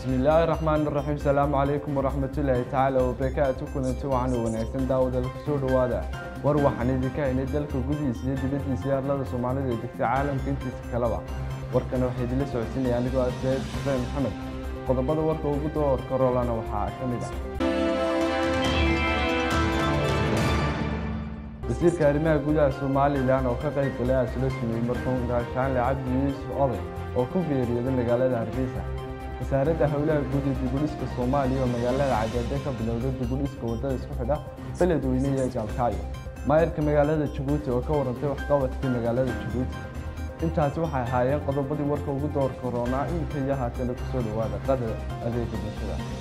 bismi illaahi raxmaan raxiim salaamu calaykum waraxmatullaahi tacaala wabarakaatu kulanti wacan wanaagsan daawada kusoo dhowaada war waxaan idinka haynay dalka gudihiisa iyo dibaddiisa iyo arlada soomaalida ee degta caalamka intiisa kaleba warkana waxaa idinla socodsiinaya anigoo ah said xuseen maxamed qodobada warka ugu doorka roolana waxaa ka mid ah wasiirka arrimaha gudaha somalilan oo ka qayb galay aasula sameeyey markuun gaashaanle cabdi yuusuf oday oo ku geeriyooday magaalada hargeysa wasaaradda howlaha guud ee dibudhiska soomaaliya oo magaalada cagaade ka bilowday dibudhiska waddada isku xidha beledweyne iyo gaalkaayo maayarka magaalada jabuuti oo ka warantay waxqabadkii magaalada jabuuti intaasi waxay ahaayeen qodobadii warka ugu doorka roonaa iminka iyo haatana kusoo dhowaada qadar adeega bulshada